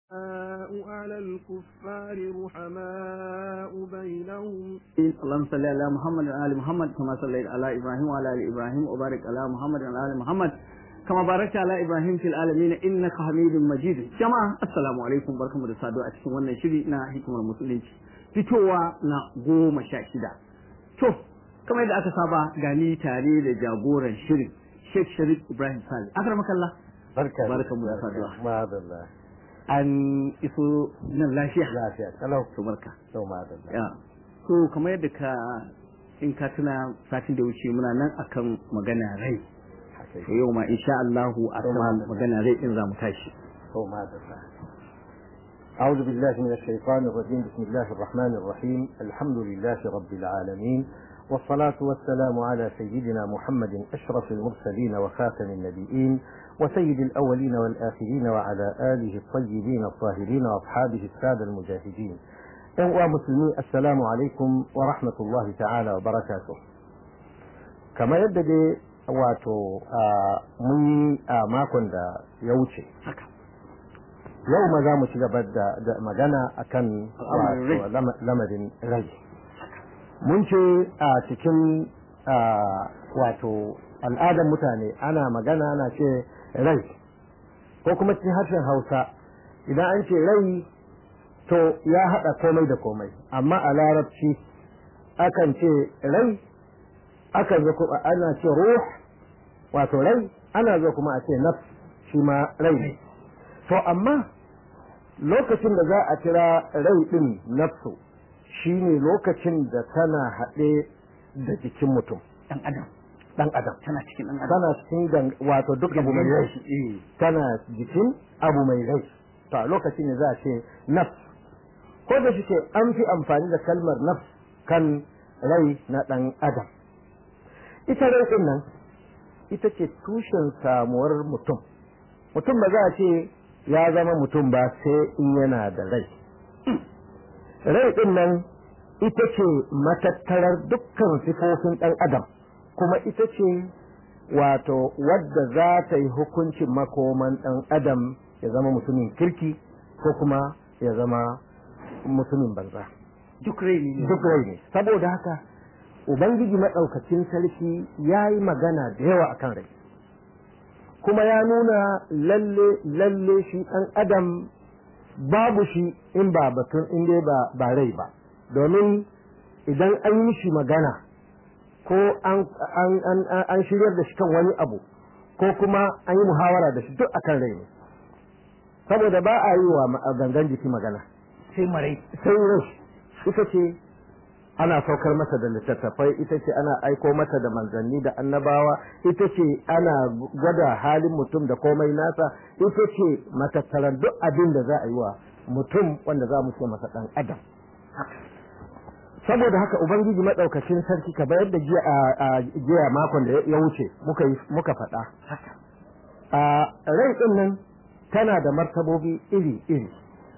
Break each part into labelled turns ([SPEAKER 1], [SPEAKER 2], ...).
[SPEAKER 1] على الكفار رحماء بينهم
[SPEAKER 2] اللهم صل على محمد وعلى ال محمد كما صليت على ابراهيم وعلى ال ابراهيم وبارك على محمد وعلى ال محمد كما باركت على ابراهيم في العالمين انك حميد مجيد جماعه السلام عليكم barkamu da saduwa a cikin wannan shiri na hikimar musulunci fitowa na goma sha shida to kamar yadda aka saba gani tare da jagoran shirin Sheikh Sharif Ibrahim Sali akramakallah
[SPEAKER 3] barka
[SPEAKER 2] barkamu da saduwa
[SPEAKER 3] madalla
[SPEAKER 2] an iso nan lafiya
[SPEAKER 3] lafiya kalau
[SPEAKER 2] to barka
[SPEAKER 3] to madalla
[SPEAKER 2] ya so kamar yadda ka in ka tuna satin da wuce muna nan akan magana rai
[SPEAKER 3] haka
[SPEAKER 2] to yau ma insha Allahu akan magana rai din zamu tashi
[SPEAKER 3] to madalla أعوذ بالله من الشيطان الرجيم بسم الله الرحمن الرحيم الحمد لله رب العالمين والصلاة والسلام على سيدنا محمد أشرف المرسلين وخاتم النبيين وسيد الأولين والآخرين وعلى آله الطيبين الطاهرين وأصحابه السادة المجاهدين أيها مسلمين السلام عليكم ورحمة الله تعالى وبركاته كما يبدأ wato mun yi a makon da ya wuce yau ma za mu ci gaba da magana akan lamarin rai mun ce a cikin wato al'adar mutane ana magana ana ce rai ko kuma cikin harshen hausa idan an ce rai to ya haɗa komai da komai amma a larabci akan ce rai akan zo kuma ana ce ruh wato rai ana zo kuma a ce nafs shi ma rai ne to amma lokacin da za a kira rai din nafsu shine lokacin da tana haɗe da jikin mutum
[SPEAKER 2] dan adam
[SPEAKER 3] dan adam
[SPEAKER 2] tana cikin dan adam
[SPEAKER 3] tana cikin wato duk abu mai rai tana jikin abu mai rai to a lokacin ne za a ce nafs ko da shike an fi amfani da kalmar nafs kan rai na dan adam ita rai din nan ita ce tushen samuwar mutum mutum ba za a ce ya zama mutum ba sai in yana da rai rai din nan ita ce matattarar dukkan sifofin ɗan adam kuma ita ce wato wadda za ta yi hukuncin makoman ɗan adam ya zama mutumin kirki ko kuma ya zama mutumin banza
[SPEAKER 2] duk rai ne
[SPEAKER 3] duk rai ne saboda haka ubangiji maɗaukacin sarki ya yi magana da yawa akan rai kuma ya nuna lalle lalle shi ɗan adam babu shi in ba batun in dai ba ba rai ba domin idan an yi shi magana ko an an shiryar da shi kan wani abu ko kuma an yi muhawara da shi duk akan rai ne saboda ba a yi wa gangan jiki magana
[SPEAKER 2] sai marai
[SPEAKER 3] sai rai ita ce ana saukar masa da littattafai ita ce ana aiko mata da manzanni da annabawa ita ce ana gwada halin mutum da komai nasa ita ce matattaran duk abin da za a yi wa mutum wanda za mu ce masa dan adam saboda haka ubangiji madaukakin sarki ka bayar da jiya makon da ya wuce muka muka faɗa a rai din nan tana da martabobi iri iri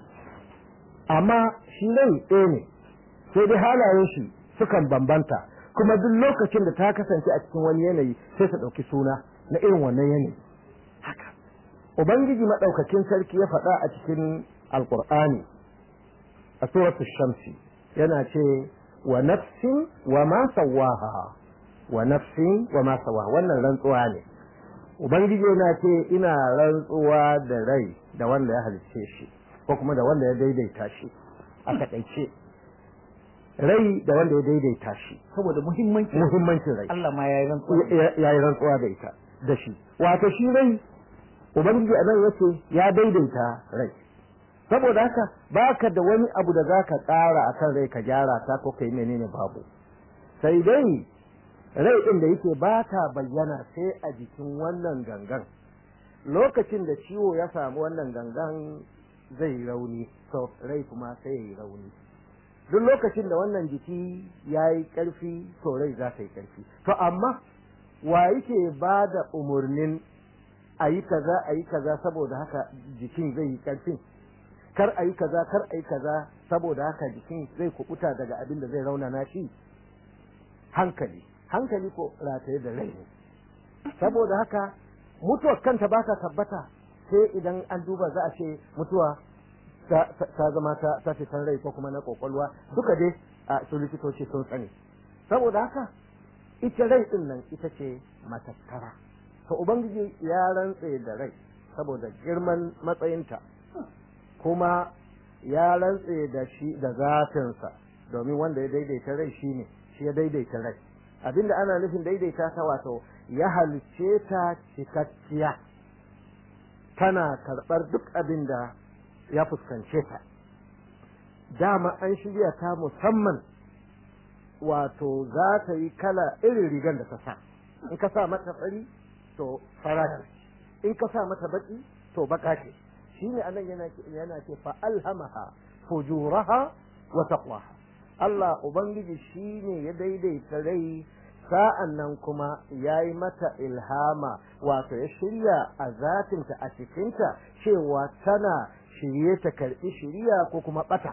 [SPEAKER 3] amma shi rai ɗaya ne sai dai halayen shi sukan bambanta kuma duk lokacin da ta kasance a cikin wani yanayi sai ta ɗauki suna na irin wannan yanayi haka ubangiji maɗaukakin sarki ya faɗa a cikin alƙur'ani a suratul shamsi yana ce wa nafsin wa ma sawaha wa nafsin wa ma sawaha wannan rantsuwa ne ubangiji yana ce ina rantsuwa da rai da wanda ya halicce shi ko kuma da wanda ya daidaita shi a taƙaice rai da wanda ya daidaita shi
[SPEAKER 2] saboda muhimmancin
[SPEAKER 3] muhimmancin rai
[SPEAKER 2] Allah ma yayi rantsuwa
[SPEAKER 3] ya yi rantsuwa da ita da shi wato shi rai ubangiji a nan yace ya daidaita rai saboda haka baka da wani abu da zaka ƙara akan rai ka gyara ta ko kai menene babu sai dai rai din da yake ba ta bayyana sai a jikin wannan gangan lokacin da ciwo ya samu wannan gangan zai rauni so rai kuma sai ya yi rauni duk lokacin da wannan jiki ya yi ƙarfi to rai za ta yi ƙarfi to amma wa yake ba da umarnin a yi kaza a yi kaza saboda haka jikin zai yi ƙarfin kar a yi kaza kar a yi kaza saboda haka jikin zai kubuta daga abin da zai raunana shi hankali hankali ko rataye da rai ne saboda haka mutuwar kanta ba ta tabbata sai idan an duba za a ce mutuwa ta ta zama ta ta fitan rai ko kuma na kokolwa duka dai a su likitoci sun sani saboda haka ita rai din nan ita ce matattara to ubangiji ya rantse da rai saboda girman matsayinta kuma ya rantse da shi da zatinsa domin wanda ya daidaita rai shine shi ya daidaita rai abinda ana nufin daidaita ta wato ya halicce ta cikakkiya tana karɓar duk abin da ya fuskance ta dama an shirya ta musamman wato za ta yi kala irin rigar da ta sa in ka sa mata fari to fara ce in ka sa mata baki to baka ce shine anan yana yana ce fa alhamaha fujuraha wa taqwaha Allah ubangiji shine ya daidaita rai sa'an nan kuma ya yi mata ilhama wato ya shirya a zatinta a cikinta cewa tana shirye ta karɓi shirya ko kuma ɓata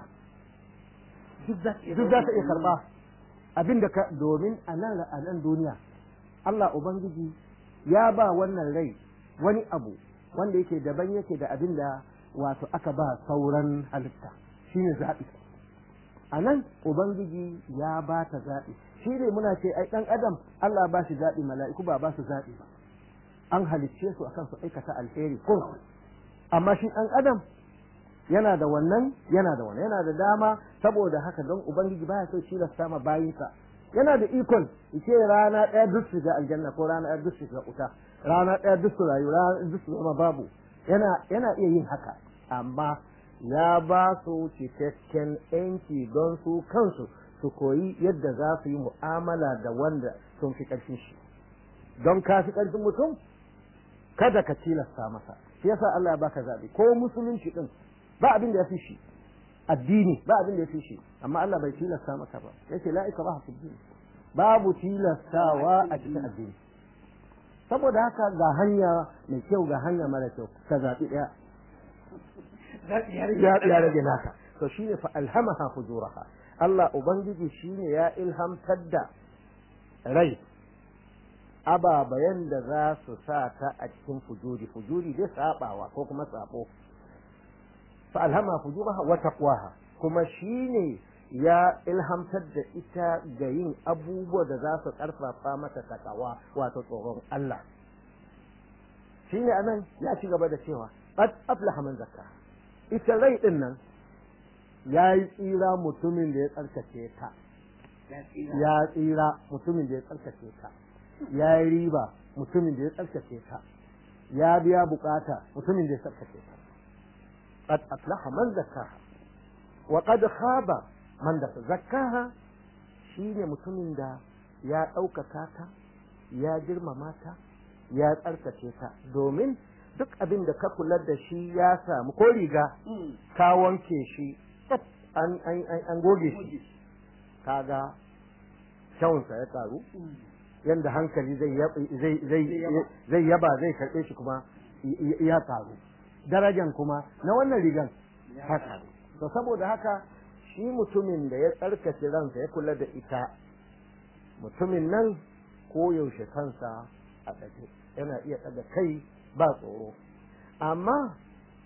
[SPEAKER 3] duk za ta iya karɓa abinda ka domin a nan a nan duniya Allah ubangiji ya ba wannan rai wani abu wanda yake daban yake da abin da wato aka ba sauran halitta shine zaɓi a nan ubangiji ya ba ta zaɓi shi ne muna ce ai ɗan adam Allah ba shi zaɓi mala'iku ba ba su zaɓi ba an halicce su akan su aikata alheri ko amma shi ɗan adam yana da wannan yana da wannan yana da dama saboda haka don ubangiji baya so shi sama bayinsa yana da ikon ce rana ɗaya duk shiga aljanna ko rana ɗaya duk shiga wuta rana ɗaya duk su rayu rana duk su zama babu yana yana iya yin haka amma ya ba su cikakken yanki don su kansu su koyi yadda za su yi mu'amala da wanda sun fi ƙarfin shi don ka fi ƙarfin mutum kada ka tilasta masa shi yasa Allah ya baka zaɓi ko musulunci din ba abin da ya fi shi addini ba abin da ya fi shi amma Allah bai tilasta maka ba yace la ikraha fi din babu tilastawa a cikin addini saboda haka ga hanya mai kyau ga hanya mara kyau ka zaɓi ɗaya ya rage naka to shine fa alhamaha fujuraha Allah ubangiji shine ya ilhamtar da rai ababayan da za su sa ta a cikin fujuri fujuri dai sabawa ko kuma sabo fa alhama fujuraha wa taqwaha kuma shine ya ilhamtar da ita ga yin abubuwa da za su karfafa mata takawa wato tsoron Allah shine anan ya ci gaba da cewa qad aflaha man zakka ita rai din nan ya yi tsira mutumin da ya tsarkake ta ya tsira mutumin da ya tsarkake ta ya yi riba mutumin da ya tsarkake ta ya biya bukata mutumin da ya tsarkake ta qad aflaha man zakkaha wa qad khaba man da zakkaha shine mutumin da ya ɗaukaka ta ya girmama ta ya tsarkake ta domin duk abin da ka kula da shi ya samu ko riga ka wanke shi an an goge shi kaga kyawunsa ya karu yanda hankali zai yaba zai karɓe shi kuma ya karu darajan kuma na wannan rigan ya karu to saboda haka shi mutumin da ya tsarkace ransa ya kula da ita mutumin nan ko yaushe kansa a ɗage yana iya ɗaga kai ba tsoro amma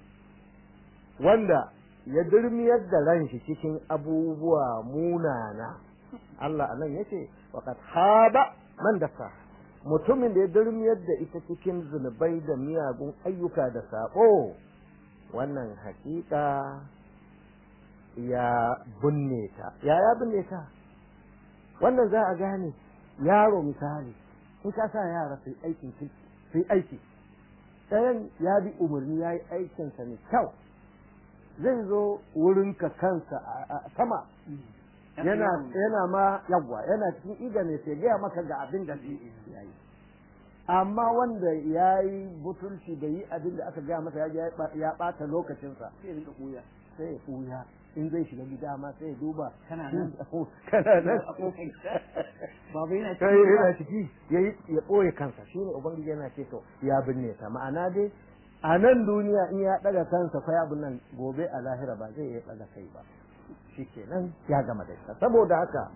[SPEAKER 3] wanda ya durmiyar da ran shi cikin abubuwa munana Allah anan yace waqad haba man dasa mutumin da ya durmiyar da ita cikin zunubai da miyagun ayyuka da sabo wannan hakika ya binne ta ya ya binne ta wannan za a gane yaro misali in ka sa yara su aikin su aiki ɗayan ya bi umarni ya yi aikinsa mai kyau zai zo wurinka kansa a sama yana yana ma yawwa yana cikin ida ne sai gaya maka ga abin da zai yi amma wanda ya yi butulci da yi abin da aka gaya masa ya ɓata lokacinsa sai ya ɓuya sai ya ɓuya in zai shiga gida ma sai ya duba
[SPEAKER 2] kana nan
[SPEAKER 3] kana nan
[SPEAKER 2] babu yana
[SPEAKER 3] kai yana ciki ya ya ɓoye kansa shine ubangiji yana ce to ya binne ta ma'ana dai a nan duniya in ya ɗaga kansa fa abin nan gobe a lahira ba zai iya ɗaga kai ba shikenan ya gama da ita saboda haka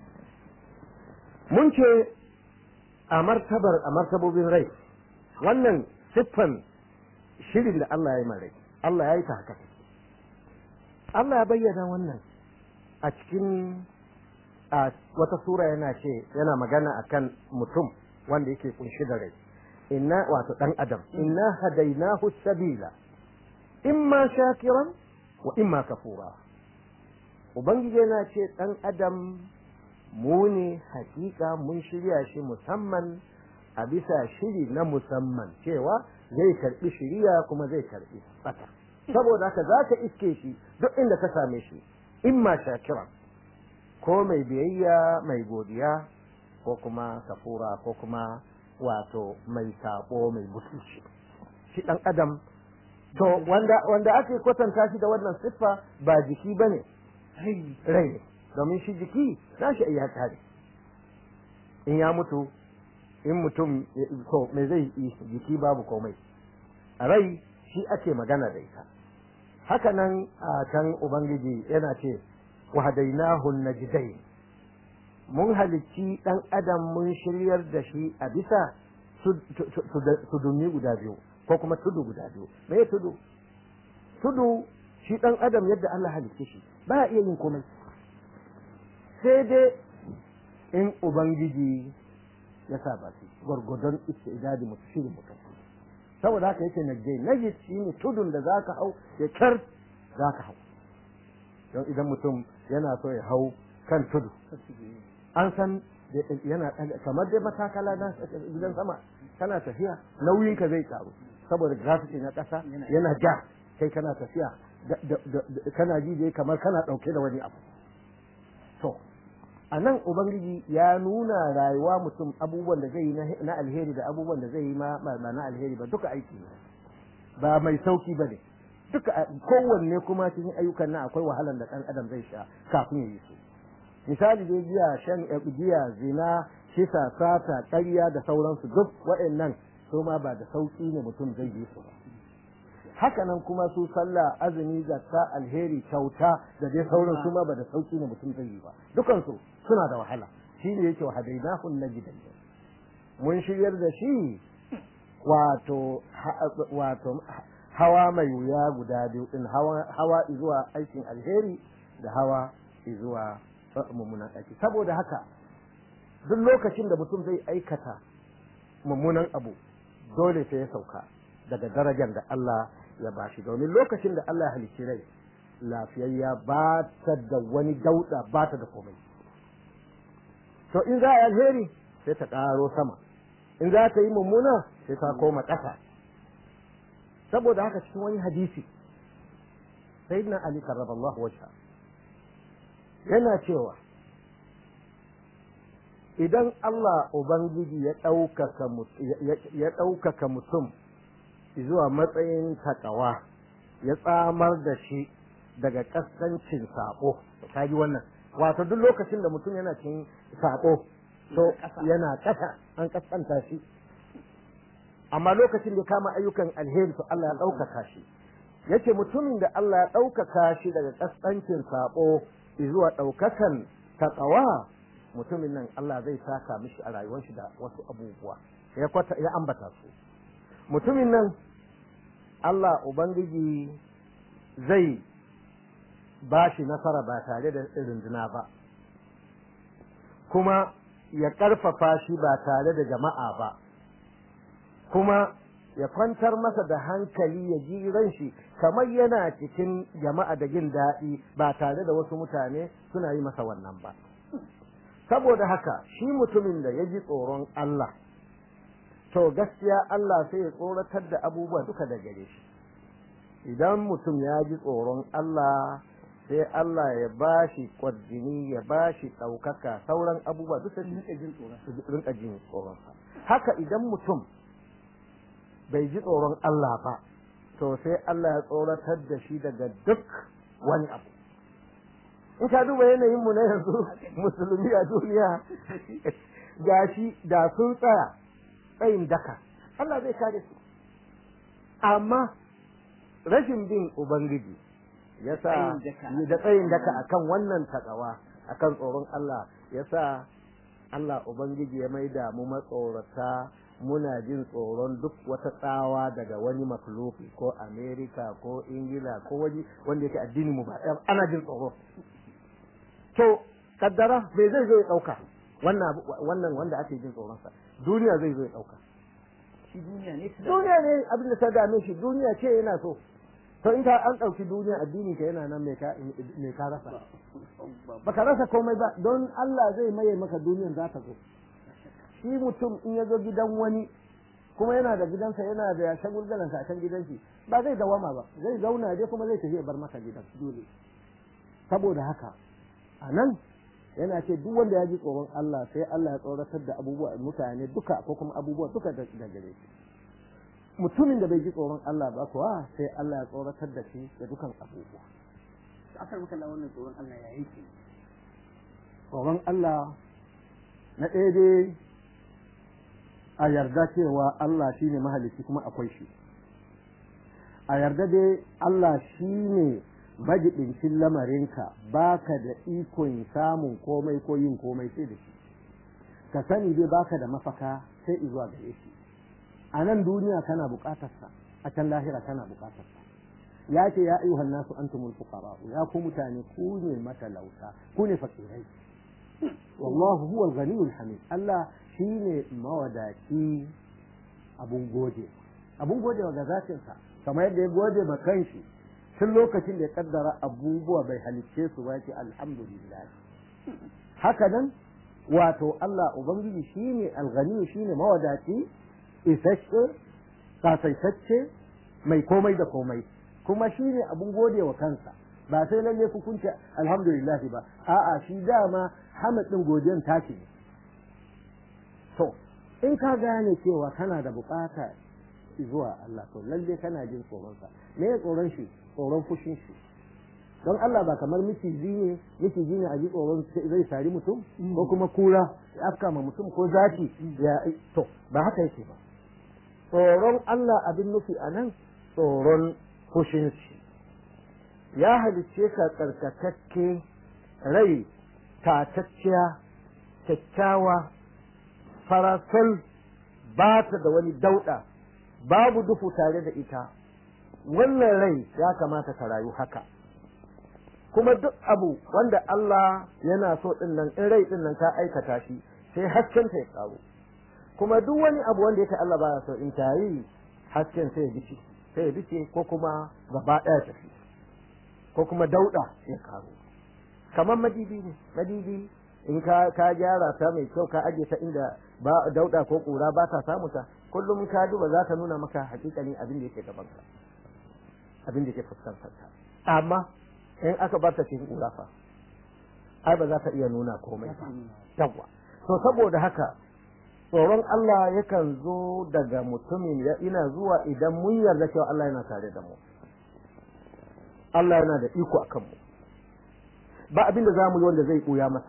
[SPEAKER 3] mun ce a martabar a martabobin rai wannan siffan shirin da Allah ya yi rai Allah ya yi ta haka Allah ya bayyana wannan a cikin a wata sura yana ce yana magana akan mutum wanda yake kunshi da rai inna wato dan adam inna hadainahu sabila imma shakiran wa imma kafura ubangiji yana ce dan adam mu ne hakika mun shirya shi musamman a bisa shiri na musamman cewa zai karbi shiriya kuma zai karbi tsaka saboda haka za ka iske shi duk inda ka same shi imma shakiran ko mai biyayya mai godiya ko kuma kafura ko kuma wato mai sabo mai mutunci shi dan adam to wanda wanda ake kwatanta shi da wannan siffa ba jiki bane rai ne domin shi jiki nashi iya tare in ya mutu in mutum to me zai yi jiki babu komai rai shi ake magana da ita haka nan a can ubangiji yana ce wahadainahu najdain mun halicci dan adam mun shiryar da shi a bisa tudumi guda biyu ko kuma tudu guda biyu me tudu tudu shi dan adam yadda Allah halicce shi ba iya yin komai sai dai in ubangiji ya sa ba shi gwargwadon istidadi mutu shirin mutum saboda haka yake najjai najis shi ne tudun da zaka hau ya kyar zaka hau don idan mutum yana so ya hau kan tudu an san yana kamar dai matakala na gidan sama kana tafiya nauyinka zai karu saboda gravity na ƙasa yana ja kai kana tafiya kana ji dai kamar kana ɗauke da wani abu to a nan ubangiji ya nuna rayuwa mutum abubuwan da zai yi na alheri da abubuwan da zai yi ma ba na alheri ba duka aiki ne ba mai sauki ba ne duka kowanne kuma cikin ayyukan nan akwai wahalar da ɗan adam zai sha kafin ya yi su misali dai giya shan giya zina kisa sata ƙarya da sauransu duk waɗannan su ma ba da sauki ne mutum zai yi su ba haka nan kuma su sallah azumi zakka alheri kyauta da dai sauran su ma ba da sauki ne mutum zai yi ba dukansu suna da wahala shi ne yake wahadainahu najidan mun shiryar da shi wato wato hawa mai wuya guda biyu din hawa hawa zuwa aikin alheri da hawa zuwa mummunan aiki saboda haka duk lokacin da mutum zai aikata mummunan abu dole sai ya sauka daga darajar da Allah ya bashi domin lokacin da Allah ya halicci rai lafiyayya ba ta da wani dauda ba ta da komai to in za a yi alheri sai ta ƙaro sama in za ta yi mummuna sai ta koma ƙasa saboda haka cikin wani hadisi sayyidina ali karraballahu wajha yana cewa idan Allah ubangiji ya ɗaukaka ya ɗaukaka mutum zuwa matsayin takawa ya tsamar da shi daga kaskancin sabo ka ji wannan wato duk lokacin da mutum yana cin sabo to yana kasa an kaskanta shi amma lokacin da kama ayyukan alheri to Allah ya ɗaukaka shi yace mutumin da Allah ya ɗaukaka shi daga kaskancin sabo zuwa ɗaukakan takawa mutumin nan Allah zai saka mishi a rayuwar shi da wasu abubuwa ya kwata ya ambata su mutumin nan Allah Ubangiji zai ba shi nasara ba tare da runduna ba, kuma ya ƙarfafa shi ba tare da jama'a ba, kuma ya kwantar masa da hankali ya ji ran shi kamar yana cikin jama'a da jin daɗi ba tare da wasu mutane suna yi masa wannan ba. Saboda haka shi mutumin da ya ji tsoron Allah. to gaskiya Allah sai ya tsoratar da abubuwa duka da gare shi idan mutum ya ji tsoron Allah sai Allah ya ba shi kwarjini ya ba shi ɗaukaka sauran abubuwa duka rinka jin tsoron haka idan mutum bai ji tsoron Allah ba to sai Allah ya tsoratar da shi daga duk wani abu in ka duba yanayin mu na yanzu musulmi a duniya gashi da sun tsaya tsayin daka Allah zai kare su amma rashin bin ubangiji yasa da tsayin daka akan wannan takawa akan tsoron Allah yasa Allah ubangiji ya maida mu matsorata muna jin tsoron duk wata tsawa daga wani makhluki ko Amerika ko Ingila ko wani wanda yake addini mu ba ana jin tsoro to kaddara bai zai zo ya dauka wannan wannan wanda ake jin tsoron sa duniya zai zo ya dauka
[SPEAKER 2] shi duniya ne
[SPEAKER 3] duniya ne abin da ta dame shi duniya ce yana so to in ka an dauki duniya addini ka yana nan mai ka mai ka rasa baka rasa komai ba don Allah zai maye maka duniyan za ta zo shi mutum in ya zo gidan wani kuma yana da gidansa yana da shagulgalansa a can gidan shi ba zai dawama ba zai zauna dai kuma zai tafi ya bar maka gidan dole saboda haka a nan yana ce duk wanda ya ji tsoron Allah sai Allah ya tsoratar da abubuwa mutane duka ko kuma abubuwa duka da gare shi mutumin da bai ji tsoron Allah ba kuwa sai Allah ya tsoratar da shi da dukan abubuwa
[SPEAKER 2] akar maka da wannan tsoron Allah ya yake
[SPEAKER 3] tsoron Allah na ɗaya dai a yarda cewa Allah shi ne mahalicci kuma akwai shi a yarda dai Allah shi ne majiɗincin lamarinka baka da ikon samun komai ko yin komai sai da shi ka sani dai baka da mafaka sai izuwa gare shi a nan duniya kana buƙatarsa a can lahira kana buƙatarsa ya ce ya ayyuhan nasu antumul fuqara ya ku mutane ku ne matalauta ku ne fakirai wallahu huwal ghaniyul hamid Allah shine mawadaci abun gode abun gode wa gazatinsa kamar yadda ya gode ma kanshi tun lokacin da ya kaddara abubuwa bai halicce su ba ce alhamdulillah haka nan wato Allah ubangiji shine alghani shine mawadaci isasshe kasaitacce mai komai da komai kuma shine abun gode wa kansa ba sai lalle ku kunce alhamdulillah ba a'a shi dama hamad din godiyan take ne to in ka gane cewa kana da bukata zuwa Allah to lalle kana jin tsoron sa me ya tsoron shi tsoron fushin shi don Allah ba kamar miciji ne miciji ne a ji tsoron zai sari mutum ko kuma kura ya afka ma mutum ko zaki ya to ba haka yake ba tsoron Allah abin nufi a nan tsoron fushin shi ya halicce ka tsarkakakke rai tatacciya kyakkyawa farasol ba ta da wani dauɗa babu dufu tare da ita wannan rai ya kamata ka rayu haka kuma duk abu wanda Allah yana so din nan in rai din nan ka aikata shi sai hasken ta ya karo kuma duk wani abu wanda yake Allah baya so in ta yi hasken sai ya bice sai ya bice ko kuma gaba ɗaya tafi ko kuma dauɗa ya karo kamar madidi ne madidi in ka ka gyara ta mai kyau ka aje ta inda ba dauɗa ko ƙura ba ta samu ta kullum ka duba za ta nuna maka hakikani abin da yake gaban ka abin da yake fuskantar ka amma in aka bar ta cikin ƙura fa ai ba za ta iya nuna komai ba yawa to saboda haka tsoron Allah yakan zo daga mutumin ya ina zuwa idan mun yarda cewa Allah yana tare da mu Allah yana da iko akan mu ba abin da za mu yi wanda zai ɓuya masa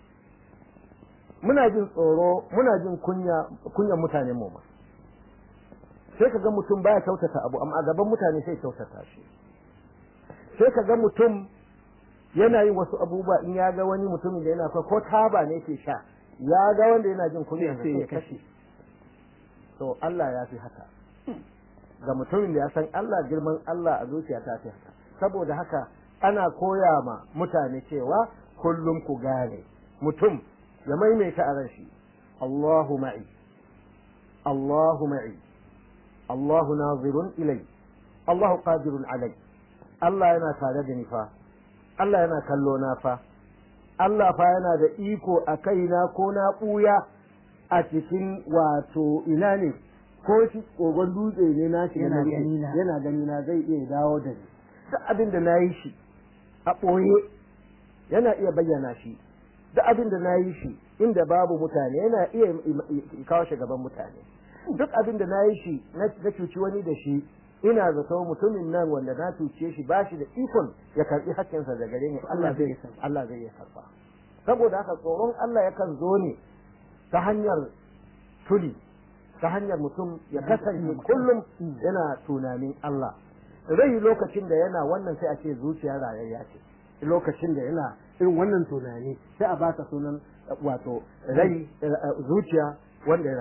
[SPEAKER 3] muna jin tsoro muna jin kunya kunyan mutane mu ma sai ka ga mutum baya kyautata abu amma a gaban mutane sai kyautata shi sai ka ga mutum yana yin wasu abubuwa in ya ga wani mutumin da yana ko taba ne ke sha ya ga wanda yana jin kunya sai ya kashe to Allah ya fi haka ga mutumin da ya san Allah girman Allah a zuciya ta fi haka saboda haka ana koya ma mutane cewa kullum ku gane mutum ya maimaita a ran shi Allahu ma'i Allahu ma'i Allahu nazirun ilai Allahu qadirun alai Allah yana tare da ni fa Allah yana kallo na fa Allah fa yana da iko a kaina ko na ɓuya a cikin wato ina ne ko shi kogon dutse ne na shi
[SPEAKER 2] Yana gani na.
[SPEAKER 3] yana gani na zai iya dawo da ni duk abin da na yi shi a ɓoye yana iya bayyana shi duk abin da na yi shi inda babu mutane yana iya kawo shi gaban mutane duk abin da na yi shi na na cuci wani da shi ina zato mutumin nan wanda na cuce shi ba shi da ikon ya karbi hakkinsa da gare ni Allah zai Allah zai iya karba saboda haka tsoron Allah yakan zo ne ta hanyar tuli ta hanyar mutum ya kasance kullum yana tunanin Allah rai lokacin da yana wannan sai a ce zuciya rayayya ce lokacin da yana irin wannan tunani sai a bata sunan wato rai zuciya wanda ya rayu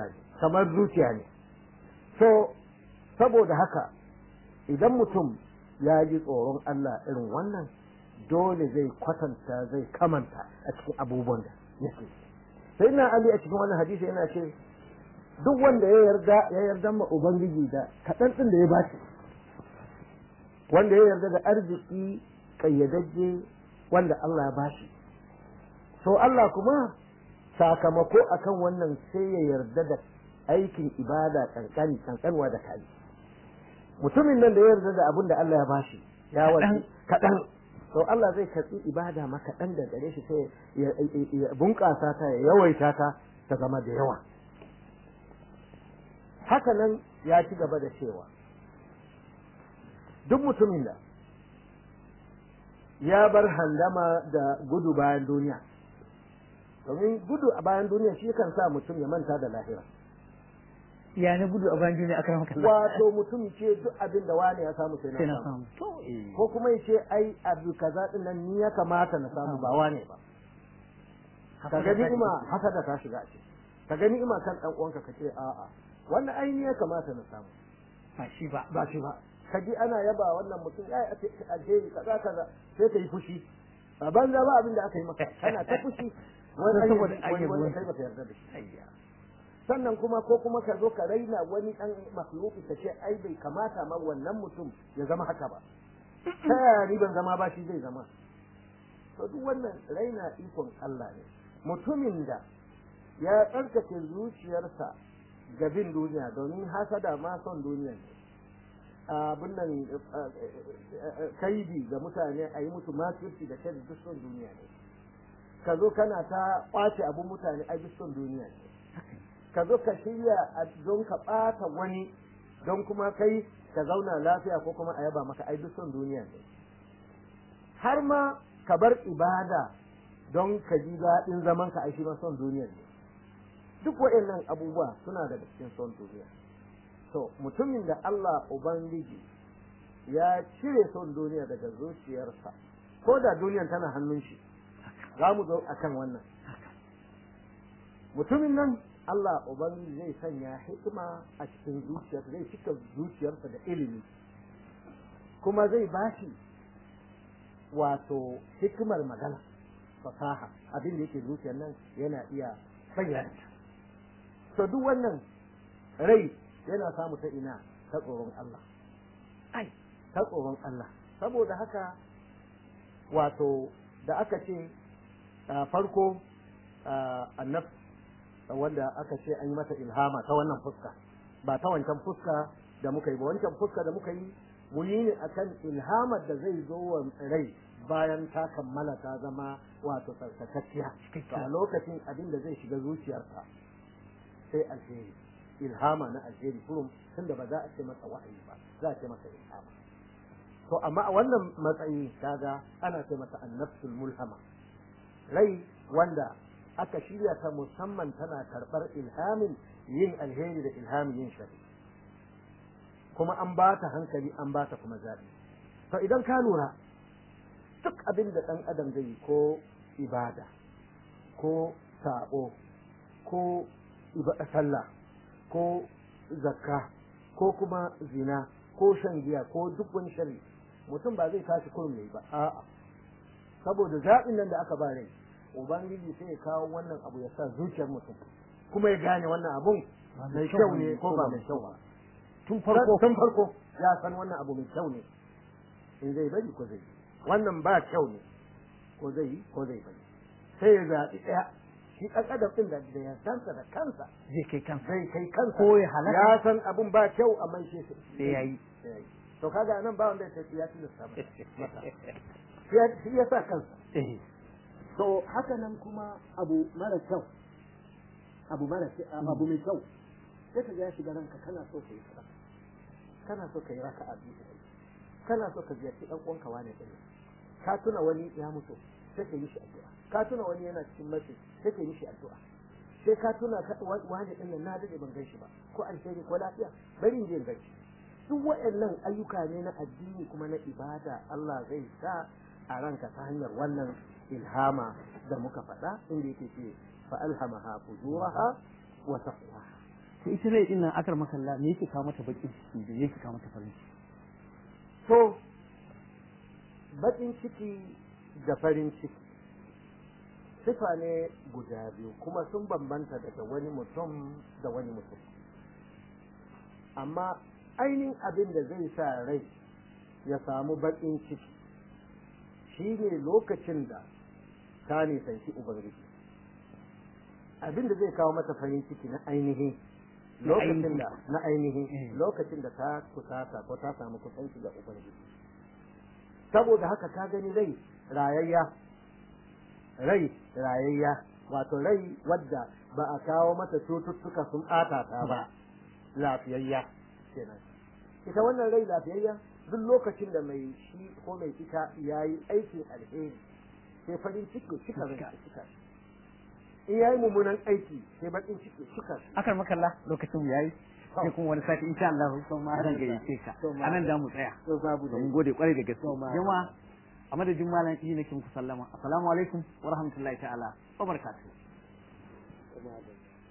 [SPEAKER 3] kamar zuciya ne so saboda haka idan mutum ya ji tsoron Allah irin wannan dole zai kwatanta zai kamanta a cikin abubuwan da yake sai na Ali a cikin wannan hadisi yana ce duk wanda ya yarda ya yarda ma ubangiji da kaɗan ɗin da ya bashi wanda ya yarda da arziki kayyadajje wanda Allah ya bashi so Allah kuma sakamako akan wannan sai ya yarda da aikin ibada kankani kankanwa da kai mutumin nan da ya yarda da abin da Allah ya bashi ya wani kaɗan to Allah zai karɓi ibada ma kaɗan da gare shi sai ya bunƙasa ta ya yawaita ta ta zama da yawa haka nan ya ci gaba da cewa duk mutumin da ya bar handama da gudu bayan duniya domin gudu a bayan duniya shi kan sa mutum ya manta da lahira
[SPEAKER 2] ya na gudu a bayan duniya akan maka
[SPEAKER 3] wato mutum ce duk abin da wani ya samu sai
[SPEAKER 2] sai
[SPEAKER 3] na
[SPEAKER 2] na
[SPEAKER 3] samu
[SPEAKER 2] samu to eh
[SPEAKER 3] ko kuma ya ce ai abu kaza din nan ni ya kamata na samu ba wane ba ka ga ni'ima haka da ta shiga a ciki ka ga ni'ima kan dan uwanka ka ce a'a wannan ai ni ya kamata na samu
[SPEAKER 2] ba shi ba
[SPEAKER 3] ba shi ba ka ji ana yaba wannan mutum ya yi alheri kaza kaza sai ka yi fushi a banza ba abin da aka yi maka kana ta fushi wani an
[SPEAKER 2] Saboda
[SPEAKER 3] yi
[SPEAKER 2] an yi
[SPEAKER 3] wani wani
[SPEAKER 2] ruwan
[SPEAKER 3] kai baka yarda da shi
[SPEAKER 2] ayya
[SPEAKER 3] sannan kuma ko kuma ka zo ka raina wani dan makhluki ka ce ai bai kamata ma wannan mutum ya zama haka ba ta yaya ni ban zama ba shi zai zama to duk wannan raina ikon Allah ne mutumin da ya tsarkake zuciyarsa ga bin duniya domin hasada ma son duniya ne abin nan kaidi ga mutane a yi musu makirci da kai duk son duniya ne ka zo kana ta kwace abun mutane a duk son duniya ne ka zo ka shirya a don ka ɓata wani don kuma kai ka zauna lafiya ko kuma a yaba maka ai duk son duniya ne har ma ka bar ibada don ka ji daɗin zaman ka aishi ma son duniya ne duk waɗannan abubuwa suna daga cikin son duniya to mutumin da Allah ubangiji ya cire son duniya daga zuciyarsa ko da duniyan tana hannun shi za mu zo akan wannan mutumin nan Allah Ubangiji zai sanya hikima a cikin zuciyarsa zai cika zuciyarsa da ilimi kuma zai bashi wato hikimar magana fasaha abin da yake zuciyar nan yana iya bayyana to duk wannan rai yana samu ta ina ta tsoron Allah ai ta tsoron Allah saboda haka wato da aka ce a farko annab wanda aka ce an yi mata ilhama ta wannan fuska ba ta wancan fuska da muka yi ba wancan fuska da muka yi mu yi ne akan ilhamar da zai zo wa rai bayan ta kammala ta zama wato tsarkakakkiya to a lokacin abin da zai shiga zuciyarsa sai alheri ilhama na alheri kurum tunda ba za a ce masa wahayi ba za a ce masa ilhama to amma a wannan matsayi kaga ana ce masa annafsul mulhama rai wanda aka shirya ta musamman tana karɓar ilhamin yin alheri da ilhamin yin shari kuma an ba ta hankali an ba ta kuma zaɓi to idan ka lura duk abin da ɗan adam zai yi ko ibada ko saɓo ko sallah ko zakka ko kuma zina ko shan giya ko duk wani shari mutum ba zai tashi kurum yayi ba a'a saboda zaɓin nan da aka ba rai ubangiji sai ya kawo wannan abu ya sa zuciyar mutum kuma ya gane wannan abun mai kyau ne ko ba mai kyau ba tun farko tun farko ya san wannan abu mai kyau ne in zai bari ko zai wannan ba kyau ne ko zai yi ko zai bari sai ya zaɓi ɗaya shi ɗan adam ɗin da da ya sansa da kansa
[SPEAKER 2] zai kai kansa
[SPEAKER 3] zai kai kansa
[SPEAKER 2] ko ya halaka
[SPEAKER 3] ya san abun ba kyau amma shi
[SPEAKER 2] sai yayi
[SPEAKER 3] sai ya yi to kaga nan ba wanda ya ce ya tilasta masa shi ya sa kansa
[SPEAKER 2] eh
[SPEAKER 3] to haka nan kuma abu mara kyau abu mara abu mai kyau sai ka ga ya shiga ranka kana so ka yi kaza kana so ka yi raka a biyu kana so ka ziyarci dan uwanka wane din ka tuna wani ya mutu sai ka yi shi addu'a ka tuna wani yana cikin matsi sai ka yi shi addu'a sai ka tuna wani din nan na dade ban gan shi ba ko alheri ko lafiya bari in je in gan shi duk waɗannan ayyuka ne na addini kuma na ibada Allah zai sa a ranka ta hanyar wannan ilhama da muka faɗa inda yake ce fa alhamaha fujuraha wa taqwaha
[SPEAKER 2] to ita rai din nan akar makalla me yake kawo mata bakin ciki da yake kawo mata farin ciki
[SPEAKER 3] to baƙin ciki da farin ciki sifa ne guda biyu kuma sun bambanta daga wani mutum da wani mutum amma ainihin abin da zai sa rai ya samu baƙin ciki shi ne lokacin da ta nisanci ubangiji abin da zai kawo mata farin ciki na ainihin lokacin da na ainihin lokacin da ta kusata ko ta samu kusanci da ubangiji saboda haka ka gani rai rayayya rai rayayya wato rai wadda ba a kawo mata cututtuka sun ɓata ta ba lafiyayya kenan ita wannan rai lafiyayya duk lokacin da mai shi ko mai ita ya yi aikin alheri sai farin ciki cika rai cika in ya yi mummunan aiki sai bakin ciki cika
[SPEAKER 2] akar makalla lokacin mu yayi sai kuma wani sati insha Allah zan gayyace ka anan da mu tsaya
[SPEAKER 3] to babu da
[SPEAKER 2] mun gode kwarai da gaske
[SPEAKER 3] ma-
[SPEAKER 2] jama'a a madadin malam iyi nake muku sallama assalamu alaikum wa rahmatullahi ta'ala wa barakatuh
[SPEAKER 3] babu